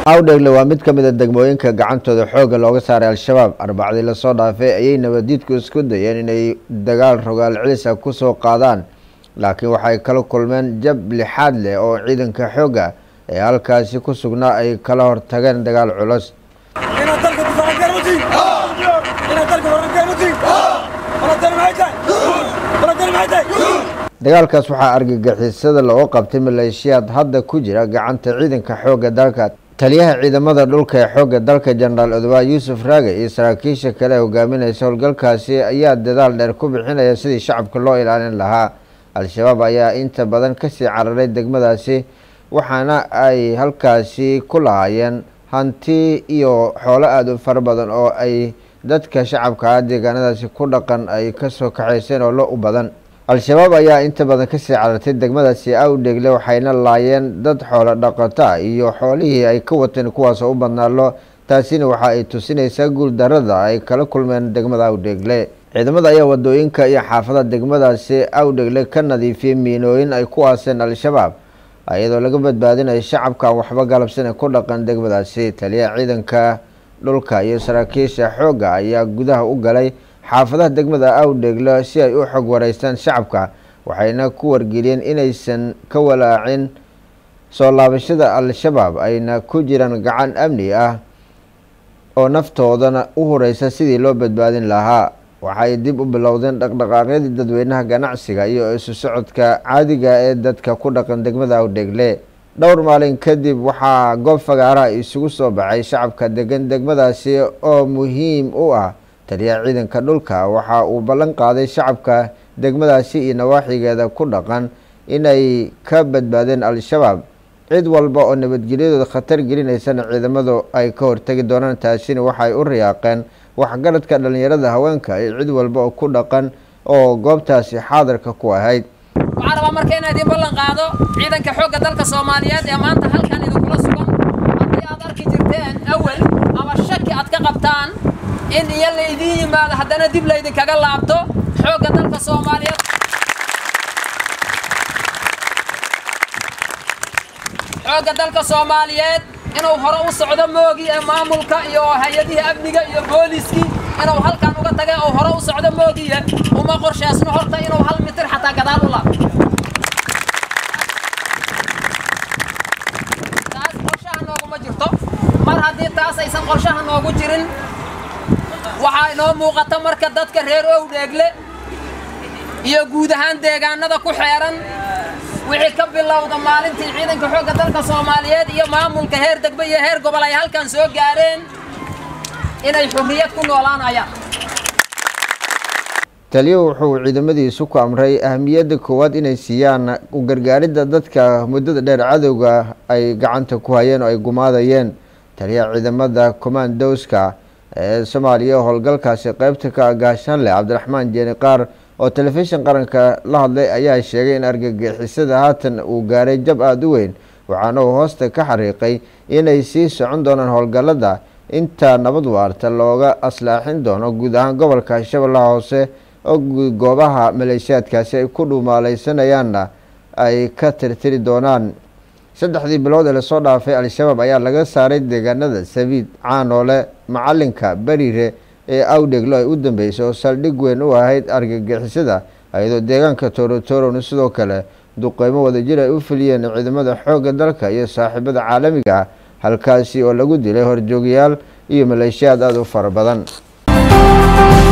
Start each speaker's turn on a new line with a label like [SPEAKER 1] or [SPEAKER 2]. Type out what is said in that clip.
[SPEAKER 1] awdhegle waa mid ka mid a degmooyinka gacantooda xoogga looga saaray al-shabaab arbacdii lasoo dhaafay ayay nabadiidku isku dayeen inay dagaal rogaal celisa kusoo qaadaan laakiin waxay kala kulmeen jab lixaad leh oo ciidanka xoogga ee halkaasi ku sugnaa ay kala hortageen dagaal culus
[SPEAKER 2] inaad dalka difaacan garmatiin inaad dalka waran garmatiin baladani maxay tahay baladani maxay tahay
[SPEAKER 1] dagaalkaas waxaa argagixisada looga qabtay maleeshiyaad hadda ku jira gacanta ciidanka xoogga dalka taliyaha ciidamada dhulka ee xoogga dalka jenaraal odowaa yuusuf raage iyo saraakiisha kale ee hogaaminaysa howlgalkaasi ayaa dadaal dheer ku bixinaya sidii shacabka loo ilaalin lahaa al-shabaab ayaa inta badan kasii cararay degmadaasi waxaana ay halkaasi ku lahaayeen hanti iyo xoolo aada u fara badan oo ay dadka shacabka deegaanadaasi ku dhaqan ay kasoo kaxayseen oo lo u badan al-shabaab ayaa inta badan kasii carartay degmadaasi awdhegle waxayna laayeen dad xoolo dhaqata iyo xoolihii ay ka wateen kuwaasoo u badnaa lo taasina waxa ay tusinaysaa guul darada ay kala kulmeen degmada awdhegle ciidamada ayaa wadooyinka iyo xaafada degmadaasi awdhegle ka nadiifiyey miinooyin ay ku aaseen al-shabaab iyadoo laga badbaadinayo shacabka aan waxba galabsan ku dhaqan degmadaasi taliyaha ciidanka dhulka iyo saraakiisha xoogga ayaa gudaha u galay xaafadaha degmada awdhegle si ay u xog wareystaan shacabka waxayna ku wargeliyeen inaysan ka walaacin soo laabashada al-shabaab ayna ku jiraan gacan amni ah oo naftoodana u horeysa sidii loo badbaadin lahaa waxay dib u bilowdeen dhaqdhaqaaqyadii dadweynaha ganacsiga iyo isu socodka caadiga ee dadka ku dhaqan degmada awdhegle dhowr maalin kadib waxaa goob fagaaraha isugu soo baxay shacabka degan degmadaasi oo muhiim u ah taliyaha ciidanka dhulka waxa uu ballan qaaday shacabka degmadaasi iyo nawaaxigeeda ku dhaqan inay ka badbaadeen al-shabaab cid walba oo nabadgelyadooda khatar gelinaysana ciidamadu ay ka hortegi doonaan taasina waxay u riyaaqeen waxgaradka dhalinyarada haweenka iyo cid walba oo ku dhaqan oo goobtaasi xaadirka ku ahayd
[SPEAKER 3] waxaan rabaa marka inaa idiin ballan qaado ciidanka xoogga dalka soomaaliyeed ee maanta halkan idinkula sugan haddii aad arki jirteen awel ama shaki aad ka qabtaan in iyo la idiin yimaado haddana dib laydinkaga laabto xoogga dalka soomaaliyeed xoogga dalka soomaaliyeed inuu hore u socdo moogi ee maamulka iyo hay-adihii amniga iyo booliskii inuu halkan uga tagay oo hore u socdo moogiye uma qorshaasno horta inuu hal mitir xataa gadaal u laabto taas qorshaha nooguma jirto mar haddii taas aysan qorshaha noogu jirin waxaa inoo muuqata marka dadka reer owdheegle iyo guud ahaan deegaanada ku xeeran wixii ka bilowda maalintii ciidanka xoogga dalka soomaaliyeed iyo maamulka heer degbe iyo heer gobol ay halkan soo gaareen inay xurriyad ku noolaanayaan
[SPEAKER 1] taliyo wuxuu ciidamadiisu ku amray ahamiyadda koowaad inay siiyaan u gargaaridda dadka muddada dheer cadowga ay gacanta ku hayeen oo ay gumaadayeen taliyaha ciidamada commandowska ee soomaaliya howlgalkaasi qeybta ka gaashaanleh cabdiraxmaan jeeni qaar oo telefishin qaranka la hadlay ayaa sheegay in argagixisada haatan uu gaaray jab aada u weyn waxaana uu hoosta ka xariiqay inay sii socon doonaan howlgallada inta nabad waarta looga aslaaxin doono guud ahaan gobolka shabeellaha hoose oo goobaha maleeshiyaadkaasi ay ku dhuumaalaysanayaan ay ka tirtiri doonaan saddexdii bilood ee lasoo dhaafay al-shabaab ayaa laga saaray deegaanada sabiid caanoole macalinka beriire ee awdheglo ay u dambeysay oo saldhig weyn u ahayd argagixisada iyadoo deegaanka toorotoorona sidoo kale duqeymo wadajir ay u fuliyeen ciidamada xoogga dalka iyo saaxiibada caalamiga ah halkaasi oo lagu dilay horjoogayaal iyo maleeshiyaad aada u fara badan